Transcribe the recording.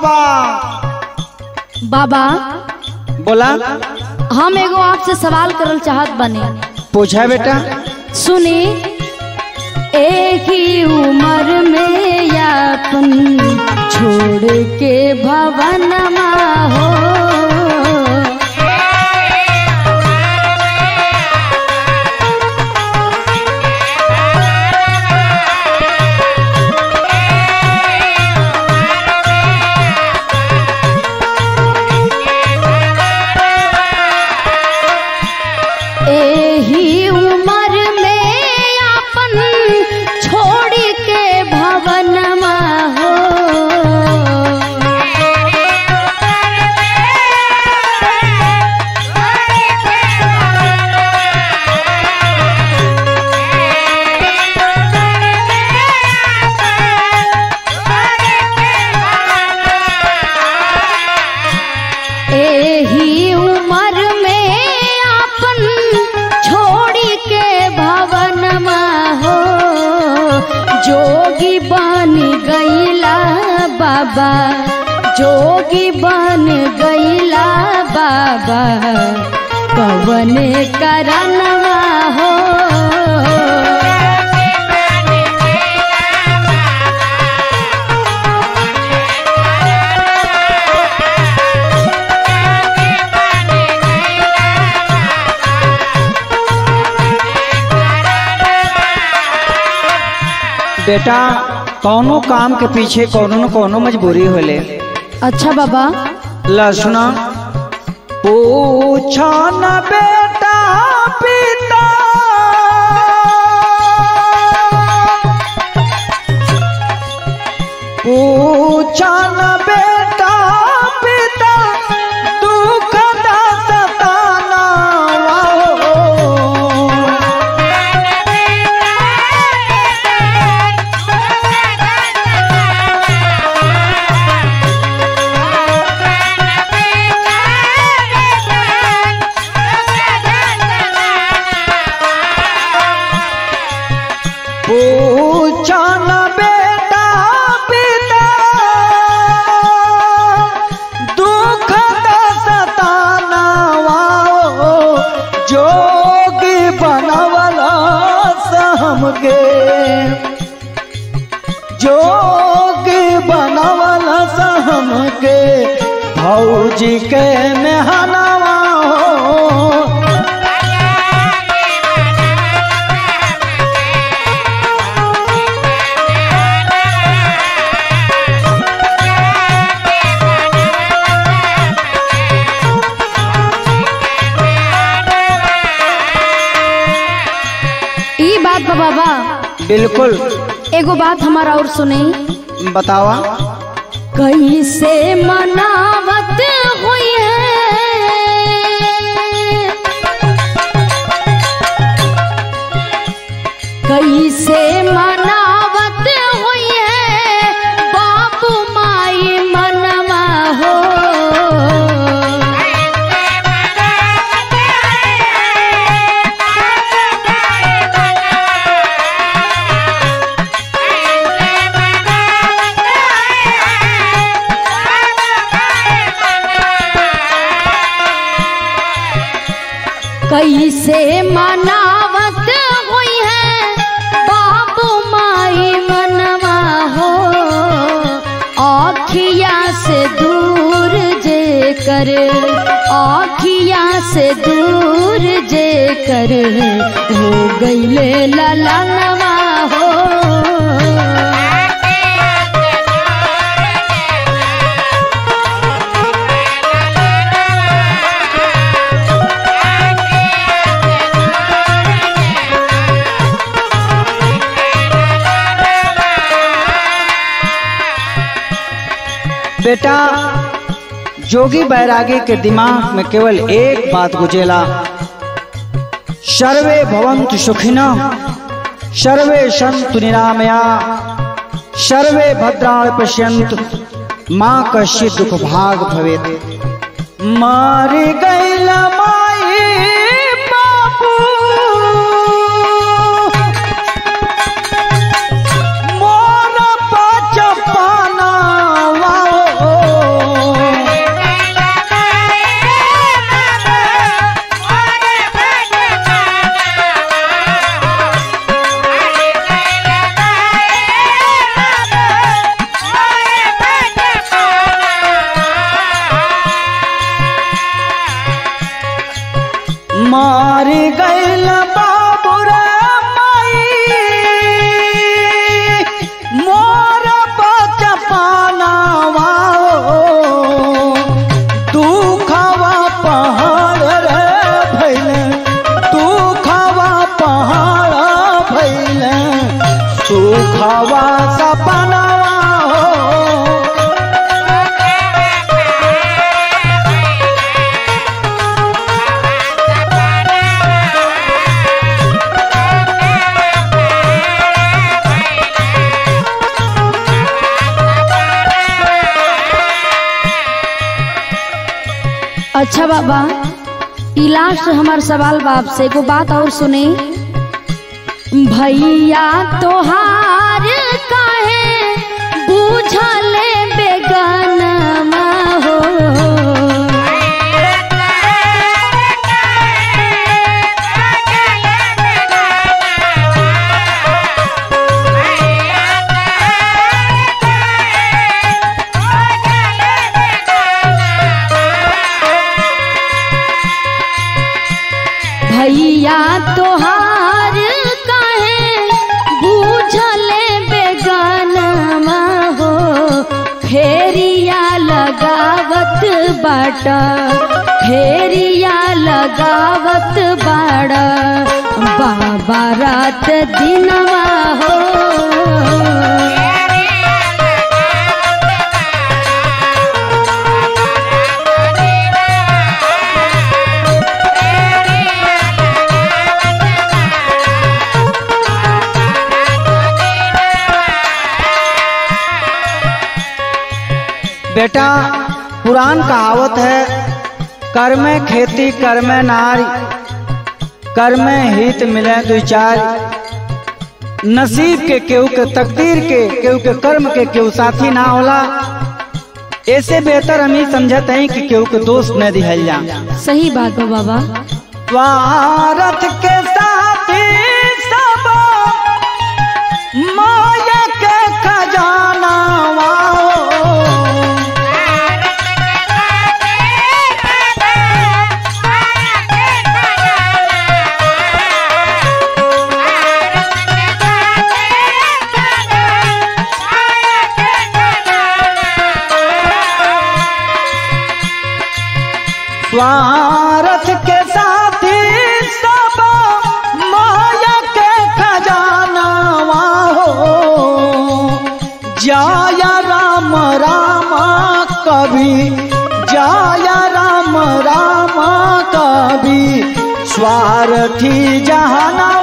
बाबा बाबा बोला हम एगो आपसे सवाल करल चाहत बने पूछा बेटा सुनी एक ही उम्र में यापन छोड़ के भवनमा हो एही उम्र में अपन छोड़ के भवनमा हो एही उम्र में अपन छोड़ के भवनमा हो जोगी बन गईला बाबा जोगी बन गईला बाबा कवन करनवा हो बेटा कौनो काम के पीछे कौनो न कौनो मजबूरी होले अच्छा बाबा लसुना पूछो न बेटा पिता पूछो न बेटा पिता दुख दा सताना वाहो। पूछो न बेटा पिता दुख दा सताना वाओ जोगी बनवला हमके जोगी बनवला हमके भौजी के मेहनवा हो ई बात बा बाबा बिल्कुल एगो बात हमारा और सुनी बतावा कैसे मनावत हुई है कैसे मनावत हुई है बाबू माई मनवा हो कैसे मनावत हुई है बाबू माई मनवा हो आखिया से दूर जे कर आखिया से दूर जे कर हो गईले ललनवा हो बेटा जोगी बैरागी के दिमाग में केवल एक बात गुजेला सर्वे भवन्तु सुखिना सर्वे सन्तु निरामया सर्वे भद्राणि पश्यन्तु माँ कश्चित् दुख भाग भवेत् मार गैला माई बाबू मोर बचपना वाओ मारी गैल बाबू रे माई मोर बचपनावा दुखवा पहाड़ रे भैले दुखवा पहाड़ भैले सुखवा सपनावा हो अच्छा बाबा ई लास्ट हमार सवाल बाप से एगो बात और सुने भैया तोहार काहे बूझल बेगानमा हो भैया तोहार काहे बूझल बेगानमा हो फेरिया लगावत बाटा फेरिया लगावत बाड़ा बाबा रात दिनवा हो बेटा पुरान कहावत है कर में खेती कर में नारी कर में हित मिले दो चार नसीब के केहू के तकदीर के केहू के कर्म के केहू साथी ना होला ऐसे बेहतर हम ही समझत हैं कि केहू के दोस्त न दिहल जा सही बात बा बाबा स्वार्थ के साथी सब माया के खजाना स्वार्थ के साथी सब माया के खजाना हो जाया राम राम कभी जाया राम राम कभी स्वार्थी जहाना